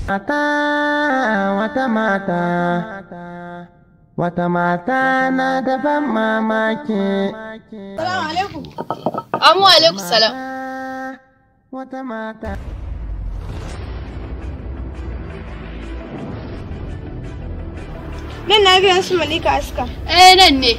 Mata wata mata wata mata na daban mamaki. Salamu alaikum. Amu alaikum salam. Wata mata. Nan na biyan su Malika Aska. Eh nan ne.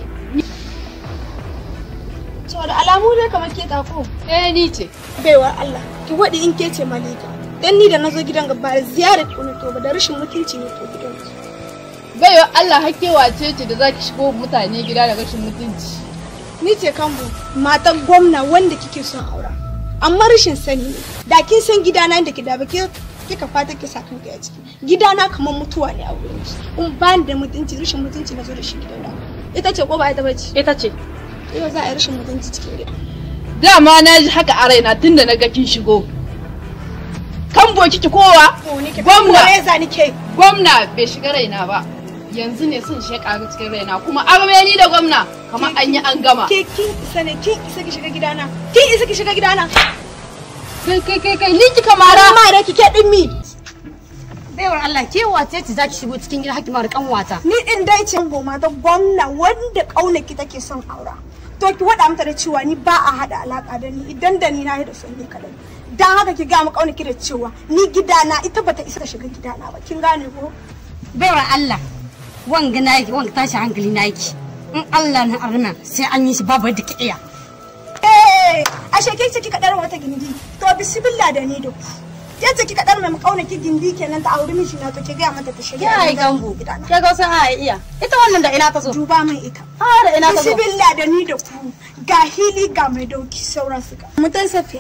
To da alamu dai kamar ke ko. Eh ni ce. Baiwa Allah, ki waɗi in ke ce Malika. Dan ni da nazo gidan gaba da ziyarar ki to ba da rashin mutunci ne to gidan ki. Baiwa Allah hakke wace ce da zaki shigo mutane gida da rashin mutunci. Ni ce Kambo, matan gwamna wanda kike son aura. Amma rashin sani ne. Da kin san gidana da ki da ba ke kika fata ki sa kanka a ciki. Gidana kamar mutuwa ne a wurin shi. In ba ni da mutunci, rashin mutunci na zo da shi gidana. Ita ce ko ba ita bace? Ita ce. Yau za a yi rashin mutunci cikin gida. Dama na ji haka a raina tunda na ga kin shigo. Kan boki ki kowa? Gwamna. Gwamna. ni ke. Gwamna bai shiga raina ba. Yanzu ne sun shi ƙaru cikin raina kuma arme ni da gwamna kamar an yi an gama. Ke kin isa ne, kin isa ki shiga gidana. Kin isa ki shiga gidana. Kai kai kai kai ni kika mara. Ma da kike din mi. Baiwar Allah ke wace ce zaki shigo cikin gida hakima da kanwata. Ni din dai ce goma ta gwamna wanda kauna ki take son aura. To ki wada mata da cewa ni ba a hada alaka da ni idan da ni na yi da son ni kadai. Dan haka ki ga mu kauna ki da cewa ni gidana ita bata isa ta shiga gidana ba. Kin gane ko? Baiwar Allah wanga naki wanga tashi hankali naki. In Allah na arna sai an yi shi babu yadda ki iya. Eh, ashe ke ce kika dar wata gindi. To bismillah da ni da ku. Ke ce kika dar mai kauna ki gindi kenan ta auri miji na to ki ga mata ta shiga. Ya yi gambo. gidana. Ke ga wasan a iya. Ita wannan da ina ta zo. Duba min ita. Ah da ina ta zo. Bismillah da ni da ku. Ga hili ga mai dauki sauran su ga. Mutan safiya.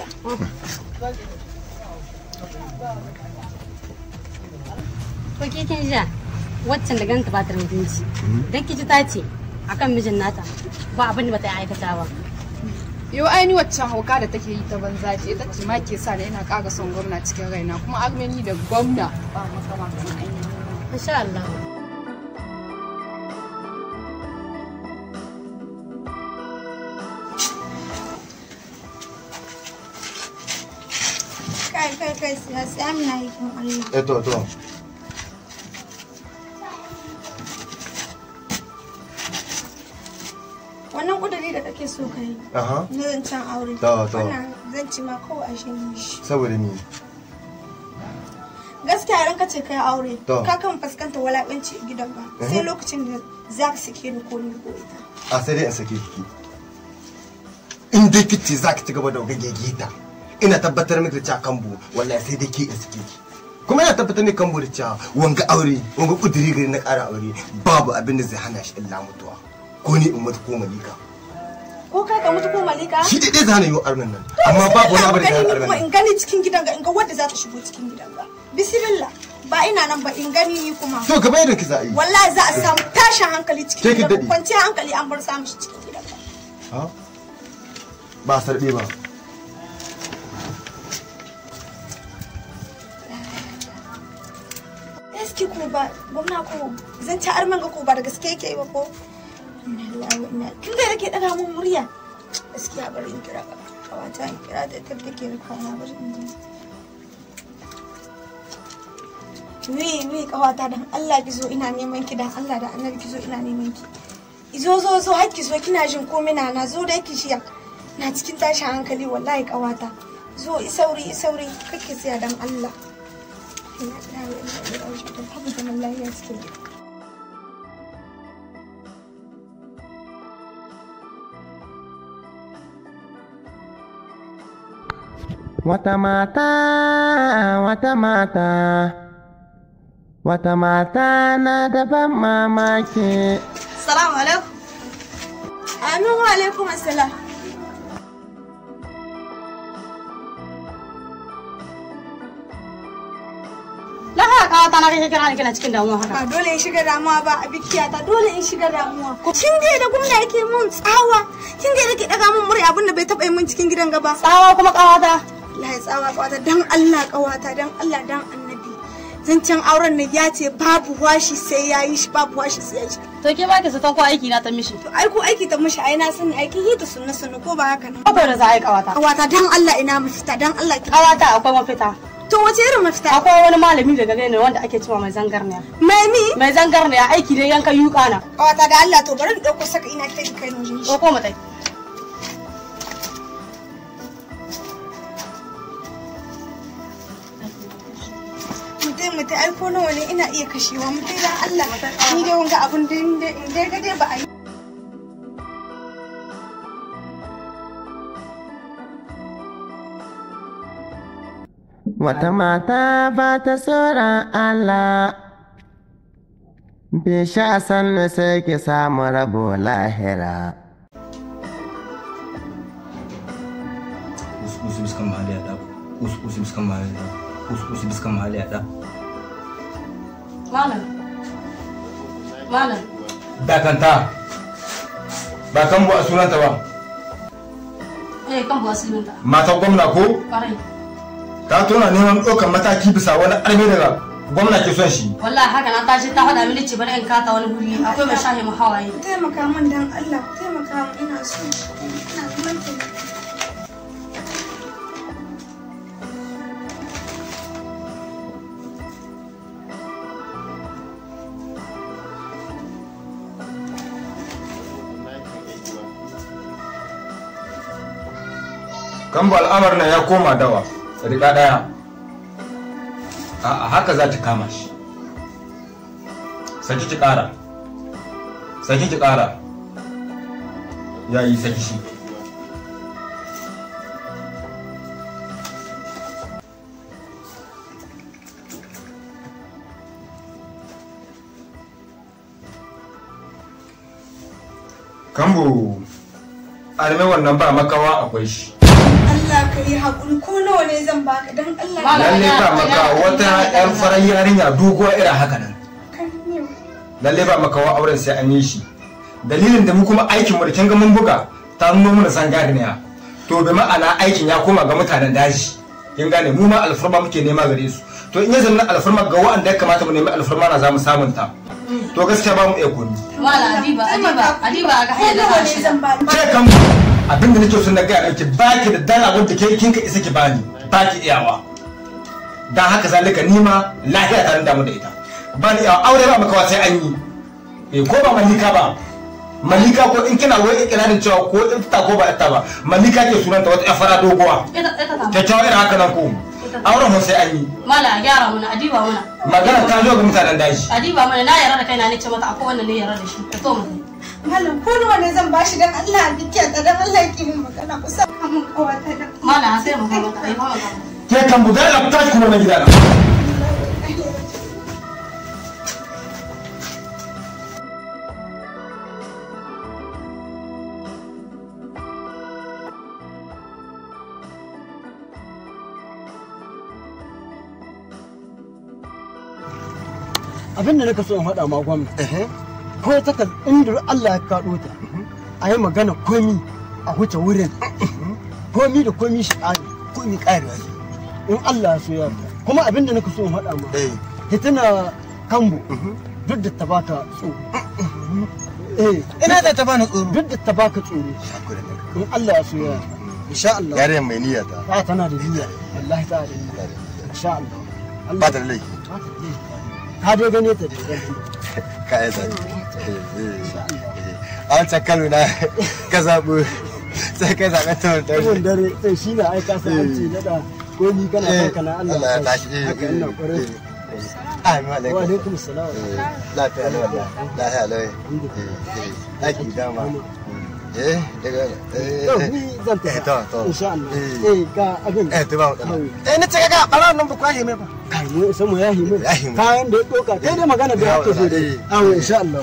Ko ke kin ja waccan da ganta ba ta da mutunci. Dan kiji ta ce akan mijin nata ba abin da bata yi aikata ba. Yo ai ni waccan hauka da take yi ta banza ce ita ce ma ke sa da ina ƙara son gwamna cikin raina kuma arme ni da gwamna ba makama kan an yi. Insha Allah. Kai kai kai siya siya mina yi kin Allah. Eh to to. Wannan kudiri da kake so kai. Aha. Na zancen aure. To, to. Wannan zanci ma kawai a shi shi. Saboda ni. Gaskiya idan ka ce kai aure. To. Ka kan fuskanta walakanci a gidan ba. Sai lokacin da za ka sake ni ko ni ko ita. A sai dai in sake ki. In dai kice za ki ci gaba da gage gita. Ina tabbatar miki da cewa kambu wallahi sai dai ki in sake ki. Kuma ina tabbatar miki kambu da cewa wanga aure wanga kudiri gari na ƙara aure babu abin da zai hana shi illa mutuwa. Ko ni in mutu ko malika. Ko kai ka mutu ko malika? Shi dai zai hana yi armen nan. Amma babu wani abu da zai hana gani ni armen kuma nan. in gani cikin gidan ga in ga wadda za ta shigo cikin gidan ga. Bismillah. Ba ina nan ba in gani ni kuma. To gaba yadda ki za a yi. Wallahi za a samu tashin hankali Ke cikin ki gidan. daɗe. Kwanciyar hankali an bar samun shi cikin gidan ga. Ha? Ba sarɓe ba. gaske ko ba gwamna ko zan ci arman ga ko ba da gaske yake ba ko Inna lillahi wa inna kin da yake daga mun murya gaskiya bari in kira ka kawata in kira da ta take da kwana bari in ji wi wi kawata dan Allah ki zo ina neman ki dan Allah da annabi ki zo ina neman ki izo zo zo har ki zo kina jin ko mina na zo da ki shiya na cikin tashin hankali wallahi kawata zo isauri isauri kake tsaya dan Allah Ina ina ina ina ina babu zaman lafiya cikin gida Wata mata, wata mata, wata mata na daban mamaki. Salamu alaikum. Amin wa alaikum assalam. Na haka kawata na kake kira ni kina cikin damuwa haka. Ba dole in shiga damuwa ba a bikiyata dole in shiga damuwa. Kin ga da gwamna yake mun tsawa. Kin ga yake daga mun murya abinda bai taba yi mun cikin gidan gaba. Tsawa kuma kawata. Allah ya tsawa kawata dan Allah kawata dan Allah dan annabi. Zancen auren nan ya ce babu washi sai ya yi shi babu washi sai ya yi shi. To ke ba ki zaton ko aiki na ta mishi. To ai ko aiki ta mishi ai na sani aikin yi ta sunna sunna ko ba haka nan. Ko da za a yi kawata. Kawata dan Allah ina mafita dan Allah ki Kawata akwai mafita. To wace irin mafita? akwai wani malami daga gane wanda ake cewa mai zangarniya Mai mi? mai zangarniya aiki dai yanka yuka na Kawata da Allah to bari in ɗauko saka ina kai kai na wajen shi. ko mutai Mutai mutai ai ko nawa ne ina iya kashewa mutai dan Allah. Ni dai wanga abun da in dai ga dai ba a yi. Wata mata ba ta tsoron Allah, bai sha sannu sai ki samu rabo lahira. usu usu biskan mahali ada usu usu biskan mahali ada usu usu biskan mahali ada malam malam dakanta ba kan bu a sunanta ba eh kan buwa silminta matan gwamna ko kwarai ta tona neman ɗaukar mataki bisa wani arme daga gwamna ke son shi wallahi haka na tashi ta faɗa mini ce bari in kata wani guri akwai mai shahe mu hawaye Ku taimaka min dan Allah ku taimaka min ina so. Ina neman taimako. kan bu al'amar nan ya koma dawa riga ɗaya a haka za ta kama shi saki ki ƙara saki ki ƙara ya yi saki shi kambo arme wannan ba makawa akwai shi Allah ka yi haƙuri ko nawa ne zan baka dan Allah. Malam. lalle ba maka wata yar farar yarinya doguwa irin haka nan Kan yau. lalle ba makawa auren sai an yi shi dalilin da mu kuma aikin mu da kin ga mun buga ta nuno mana san gadiniya to bi ma'ana aikin ya koma ga mutanen daji kin gane mu ma alfarma muke nema gare su to in ya zama alfarma ga wa'anda ya kamata mu nemi alfarma na za mu samunta to gaskiya ba mu iya komi malam adiba adiba adiba ga Ko hanyar da nawa za ne shi zan baka? ce kan abin da nake so na gaya miki baki da dala wanda ke kin ka isa ki bani baki iyawa dan haka zalika ni ma lafiya ta damu da ita ba ni iyawa aure ba makawa sai an yi eh ko ba malika ba malika ko in kina wai ikirarin cewa ko in ta ko ba ita ba malika ke sunanta wata yar fara doguwa ita ita ta kyakkyawa irin haka nan ko auren ho sai an yi malam a gyara mana adiba mana magana ta zo ga mutanen daji adiba mana na yarda da kaina ne ce mata akwai wanda ne yarda da shi ka to mutai Malam ko nawa ne zan bashi dan Allah a bikiya ta dan Allah ki min magana ku sa mun kawata dan malam sai mu ga mata ai ba mata ke kan buga da tashi kuma na gidana abin da naka so in faɗa ma gwamna ko ta ka inda Allah ya kaɗo ta a yi magana komi a huce wurin komi da komi shi ƙari komi ƙarewa in Allah ya so ya yarda kuma abin da naka so in faɗa ma eh hitina kambo duk da ta baka tsoro eh ina da ta bani tsoro duk da ta baka tsoro in Allah ya so ya yarda insha Allah yaren mai niyya ta ta tana da niyya wallahi ta da niyya insha Allah Allah ba ta da laifi ba ta da niyya. ka dai gane ta da idan ka yi ta a wancan kano na ka zaɓo sai ka zaɓe ta wata Tabon dare sai shi na aika sa an ce daɗa ko ni kana kanka na Allah Allah ya ya tashi tashi haka ina ƙwarai Amin wa alaikum. alaikum salam Lafiya lau wallahi. Lafiya lau. Aiki dama. Eh, daga yau eh ni zan eh, to, to. tafi insha Allah Eh. eh ga abin eh to ba matsala. Eh ni ce ga ɓarawon nan ba kwashe mai ba. kai mu isa mu yahi mu Yahi mu. kayan da ya doka kai dai magana da ya ke so dai Eh. awo insha Allah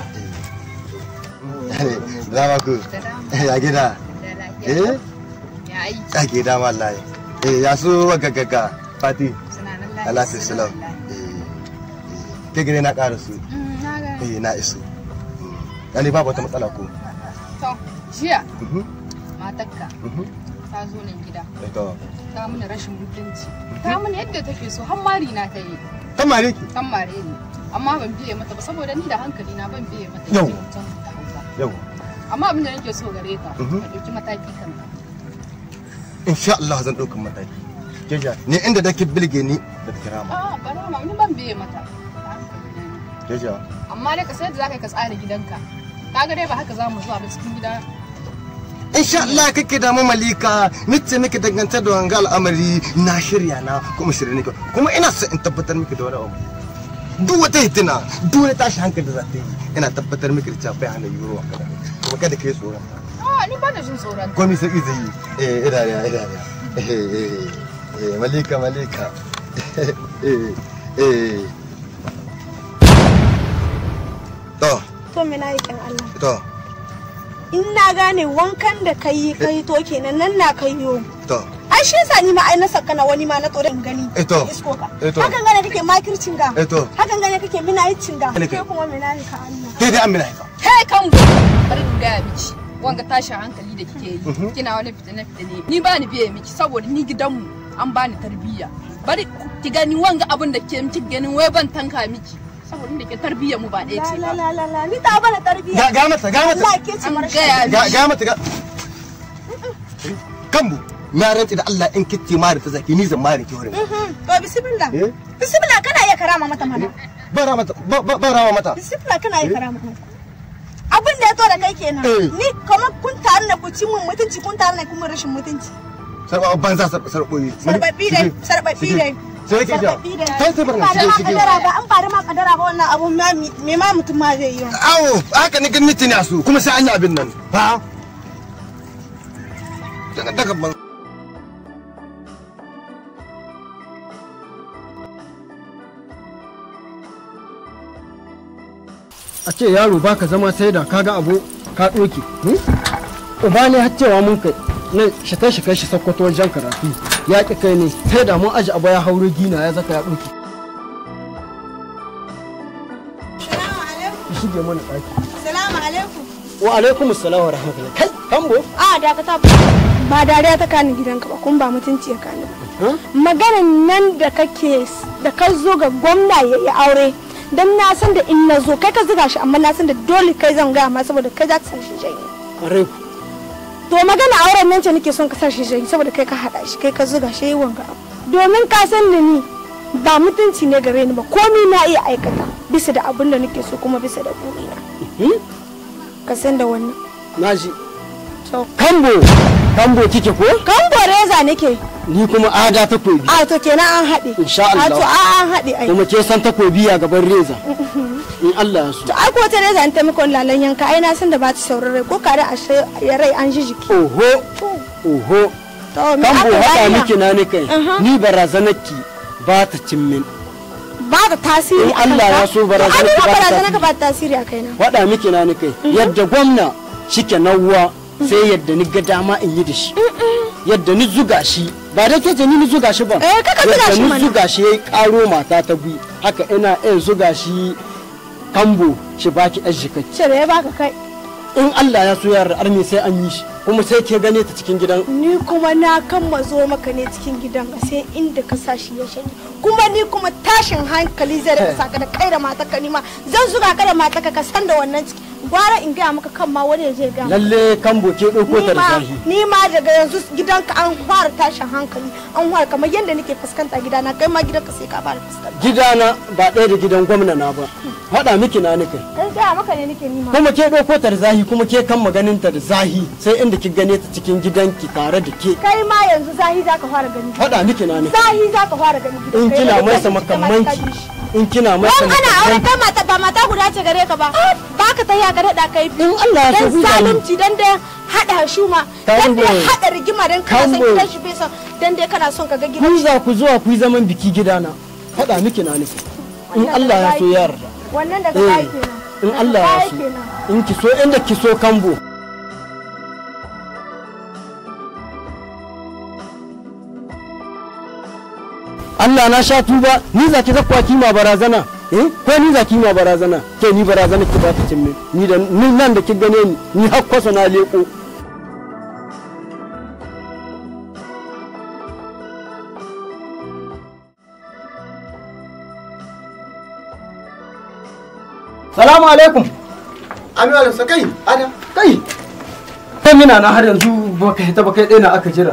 Zama ku. Ya gida. Eh? ya aiki Ya gida wallahi. Eh ya so gaggaga Fati. suna nan Allah ta salam. Eh. Ke gire na ƙara su. na ga Eh na iso. Yani babu wata matsala ko. to jiya Mhm. matarka Mhm. ta zo nan gida Eh to. ta mini rashin mutunci ta mini yadda take so har mari na ta yi Kan mare ki. kan mare ni amma ban biye mata ba saboda ni da hankali na ban biye mata Yau. yake mutum ta hausa Yau. amma abin da nake so gare ka Mhm. ka ɗauki mataki kanka Insha Allah zan ɗaukan mataki. keja ni inda da ki bilge ni da ta kira ma a ba na ni ban biye mata keja amma dai ka sai da zaka yi ka tsara gidanka kaga dai ba haka za mu zuwa ba cikin gida insha Allah kake da malika nace miki dangantar da wanga al'amari na shirya na kuma shirye nake kuma ina so in tabbatar miki da wani abu duk wata hitina duk wani tashi hankali da za ta yi ina tabbatar miki da cewa bai hana yiwuwa kada kuma kada kai tsoron ta a ni ba da jin tsoron ta komai sauki zai yi eh idariya idariya eh eh eh malika malika eh eh to to me na yakin Allah to in na gane wankan da kai kai to kenan nan na kai yo to ai shi yasa ni ma ai na saka na wani ma na tsoro in gani Eh to. isko ka Eh to. hakan gane kake makircin ga Eh to. hakan gane kake mina yicin ga Eh to. kai kuma mina yi ka Allah kai dai amina ka kai kan bu bari in gaya miki wanga tashin hankali da kike yi kina wani fitine fitine ni ba ni biye miki saboda ni gidanmu an bani tarbiyya bari ki gani wanga abin da ke miki ganin wai ban tanka miki saboda da ke tarbiyyar mu ba ɗaya la ce la ba la la la ni ta bana tarbiyya ga ga mata ga mata Allah ke ci an mara gaya ga miki ga mata ga kambu na rantsi da Allah in kitti mari ta zaki ni zan mari ki wurin to bismillah Eh? bismillah kana iya karama mata mana bara mata ba ba- ba rawa mata bismillah kana iya karama mata abin da ya to da kai kenan Eh. ni kamar kun taru ne ku ci mun mutunci kun taru ne kun mun rashin mutunci sarba banza sar sarboyi sarbabi dai sarbabi dai sai ke ja sarbabi dai sai sai barna ba da shige ma shige kadara ba an ba da ma kadara ba wannan abun ma me ma mutum ma zai yi wa awo haka ni ganin tuni a su kuma sai an yi abin nan ha daga daga ban a ce yaro baka zama sai da kaga abu ka ɗoke uba ne har cewa mun kai nan shi ta shi kai shi sakkwato wajen karatu ya ƙi kai ne sai da mun aji abu ya hauro gina ya zaka ya ɗoke salamu alaikum ki shige mana ɗaki salamu alaikum wa alaikum assalam wa rahmatullahi kai kambo a dakata ba dariya ta kani gidanka ba kun ba mutunci ya kani ba Huh? maganan nan da kake da ka zo ga gwamna ya yi aure don na san da in na zo kai ka zuga shi amma na san da dole kai zan gaya ma saboda kai za ka san shi janye ƙwarai ku to magana auren nan ce nake son ka sa shi janye saboda kai ka haɗa shi kai ka zuga shi yi wanga abu domin ka san da ni ba mutunci ne gare ni ba komi na iya aikata bisa da abin da nake so kuma bisa da burina Hmm? ka san da wannan na ji to kambo kambo kike ko kan reza nake ni kuma ada takobi a to kenan an haɗe Insha a Allah. to a an haɗe ai kuma ke san takobi a gaban reza in Allah ya so to ai ko ta reza in ta miko lalan yanka ai na san da ba ta saurare ko kare a shi ya rai an ji jiki oho oho to me kambo aka haɗa yi miki na ni kai Aha. ni barazanarki ba ta cin min ba ta tasiri In Allah ya so barazana ki ki ba ta barazana tasiri. ka ba ta tasiri a kaina faɗa miki na ni kai yadda gwamna shike nawwa sai yadda ni ga dama in yi da shi yadda ni zuga shi ba da ke ni ni zuga shi ba Eh, kaka zuga yadda shi ni mana. zuga shi yayi karo mata ta bi haka ina iya zuga shi kambo shi baki ɗan shi kai ce da ya baka kai in Allah ya so yara arme sai an yi shi kuma sai ke gane ta cikin gidan ni kuma na kan mazo maka ne cikin gidan ka sai inda ka sa shi ya shanye kuma ni kuma tashin hankali zai rika saka da kai da mataka ni ma zan zuga ka da mataka ka san da wannan ciki gwara in gaya maka kan ma wani ya je gaya maka. lalle kambo ke ɗauko ni ta da ma zahi ni ma daga yanzu gidanka an fara tashin hankali an fara kamar yadda nake fuskanta gidana kai ma gidanka sai ka fara fuskanta gidana ba ɗaya da gidan gwamna na ba faɗa miki na ni kai dan gaya maka ne nake nima kuma ke ɗauko ta da zahi kuma ke kan maganin ta da zahi sai inda ki gane ta cikin gidanki tare da ke kai ma yanzu zahi zaka fara gani faɗa miki na ni zahi zaka fara gani in gidanka. kina Yadda masa kake makamanki kamar ka in kina masa Don ana aure makamanki kai mata ba mata guda ce gare ka ba. Ba ka tafiya ka daɗa kai biyu. In Allah ya so Dan ku gani. zalunci dan da haɗa shuma. Dan da Kambo. haɗa rigima dan kana son Kambo. gidan shi bai son. Dan dai kana son ka ga gidan ku shi. za ku zuwa ku yi zaman biki gidana faɗa miki na ni in Allah ya so yarda Wannan daga Eh, baya kenan. in Daga Allah ya baya so kenan. in ki so inda ki so kambo Allah na sha tuba ni za ki zakwa kima barazana eh ko ni za ki ma barazana ke ni barazana ki ba ta cin min ni da ni nan da ki gane ni ni har kwaso na leko Salamu alaikum amina da kai ada kai kai mina na har yanzu baka hita ba kai ɗaya na aka jira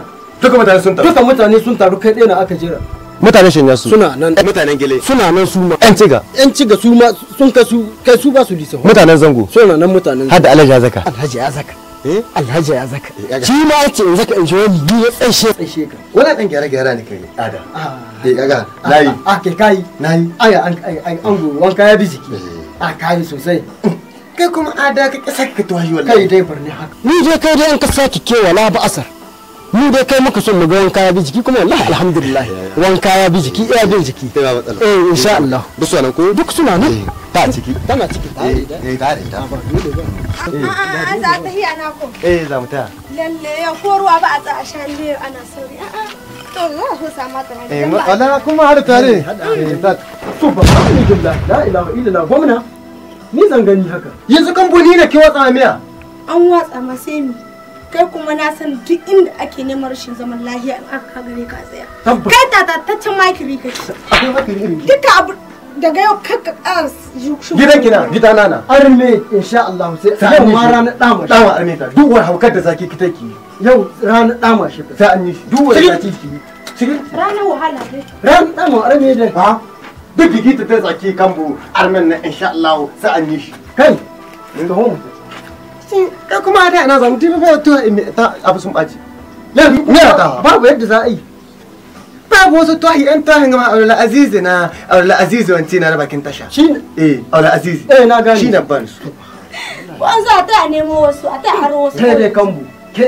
duka mutane sun taru duka mutane sun taru kai ɗaya na aka jira mutanen shanya su suna nan mutanen gele suna nan su ma yan ciga yan ci ga su ma sun kai su kai su ba su lisa mutanen zango suna nan mutanen har da alhaji zaka alhaji ya zaka eh alhaji ya zaka ya- shi ma yace in zaka in ji wani ni ya tsaishe tsaishe ka wani dan gyara gyara ne kai ada ah eh kaga nayi ah ke kai nayi aya an ai ai an go wanka ya bi jiki a kai sosai kai kuma ada ka kisa ka tuwahi kai wallahi dai barni haka ni dai kai dai an ka saki kewala ba asar mu dai kai muka son mu ga wanka ya bi jiki kuma wallahi alhamdulillah wanka ya bi jiki iya bin jiki sai ba matsala eh insha Allah duk su nan ko duk suna nan ta ciki tana ciki tare da eh tare da A'a, za ta hiya na ko. eh za mu taya Lalle ya ko ruwa ba a tsa a sha ne ana sauri. A'a. To za so sama ta na eh gidan ba. wala kuma har tare eh ta subhanallah la ilaha illallah gwamna ni zan gani haka yanzu kamfani ne ke watsa miya An watsa ma sai mi. Kai kuma na san duk inda ake neman rashin zaman lahiya in aka gare ka tsaya. tabbas Kai tatataccen makiri kake. akwai haka irin Duka abu daga yau kakka ƙara shugo. gidan kina gidana na arme insha Allah sai Sai yau an yi ma shi. ranar dama shi dawa armita duk wani haukar da zaki ki take yau ranar dama shi ka sai an yi shi duk wani zaki ki cikin Ranar wahala dai. ranar dama arme dai ha duk gigita ta zaki kambu armen na insha Allah sai an yi shi kai ka homu kai kuma da ina zamu tibi ba to ta abu sun baci yanzu ne ta babu yadda za a yi babu wasu tahi yan tahin gama aula azizi na aula azizi wanci na bakin tasha shi eh aula azizi eh na gane shi na ban su Ko an za a ta nemo wasu a ta aro wasu. kai dai kambu ke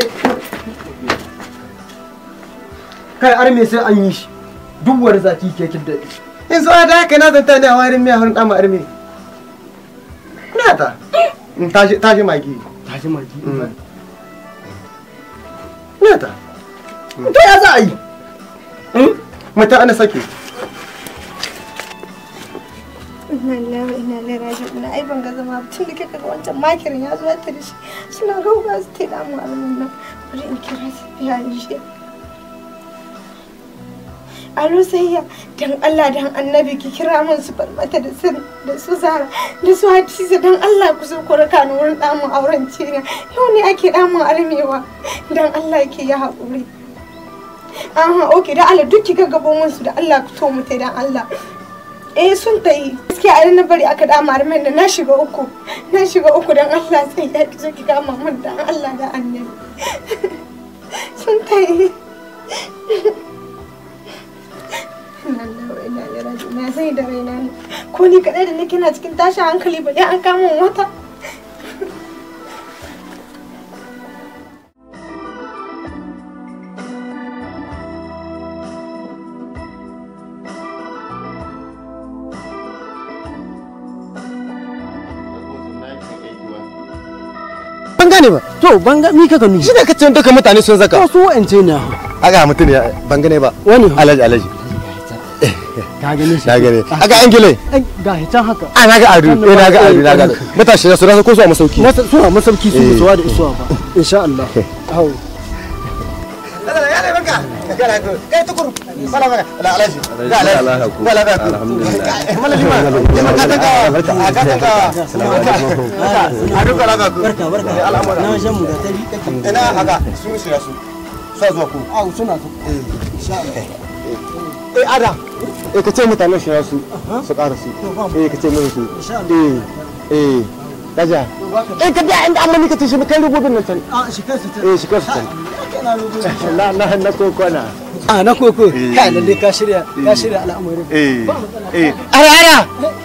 kai arme sai an yi shi duk wani zaki ke kidda yanzu a da haka na zanta ne a warin miya wurin dama arme na ta in tashi tashi magi tashi maki Mm. na ta to ya za a yi mata ana sake Ina lillahi ina ilaihi raji'un ina ai ban ga zama ba. tun da kika ga wancan makirin ya zo ya tare shi suna roba su ta damu a nan bari in kira su biya ni shi Alo sayya dan Allah dan annabi ki kira min su farmata da sun da su zara da su hadiza dan Allah ku zo ku raka ni wurin damun auren cina yau ne ake damun armewa dan Allah ke ya haƙuri aha okay dan Allah duk ki gaggabo min su da Allah ku to mu tai dan Allah eh sun ta yi gaskiya a na bari aka dama armen da na shiga uku na shiga uku dan Allah sai ya ki zo ki kama min dan Allah da annabi sun ta yi na sai da raina ne ko ni kadai da nake na cikin tashin hankali ba an kama wata ban gane ba to ban ga mi kaka nufi shi ne kace duka mutane sun zaka to su wa'ance ne aga mutum ya ban gane ba wani alaji alaji ka gane shi na gane aga an gile Ai, ga hitan haka a na ga adu eh na ga adu na ga adu matashi da su rasa ko su a masauki Masa- suna masauki su Eh. musuwa da isuwa ba insha Allah hau barka barka na shan mu da tari ina haka su su ya su sa zuwa ku au suna so eh ada eh ka ce mutanen shi su su ƙara su eh ka ce mun su eh eh daja eh ka da inda amma ni ka tashi kai rubutun nan can a shi kansa ta eh shi kansu can na na na kokona a na koko kai lalle ka shirya ka shirya al'amarin eh eh ara ara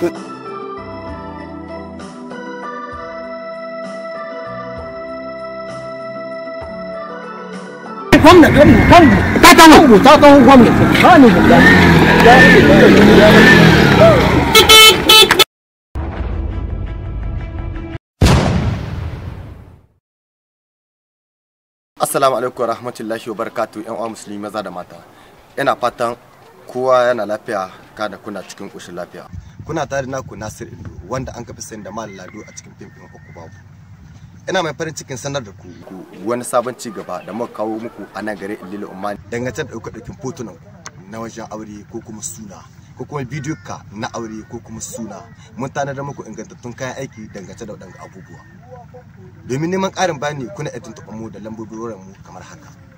gwamna gwamna gwamna ta ta mu ta ta gwamna ba ni da Assalamu alaikum rahmatullahi wa barakatuh yan uwa musulmi maza da mata. Ina fatan kowa yana lafiya kada kuna cikin ƙoshin lafiya. Kuna tare da naku Nasir Indo wanda an kafi sani da Mal Lado a cikin fim ɗin uku babu. Ina mai farin cikin sanar da ku wani sabon ci gaba da muka kawo muku a nan gare Ilila Umman dangance da ɗaukar ɗaukin fotunan na wajen aure ko kuma suna ko kuma bidiyo ka na aure ko kuma suna mun tanadar muku ingantattun kayan aiki dangance da waɗanda abubuwa. domin neman ƙarin bayani kuna iya tuntuɓa mu da lambobin mu kamar haka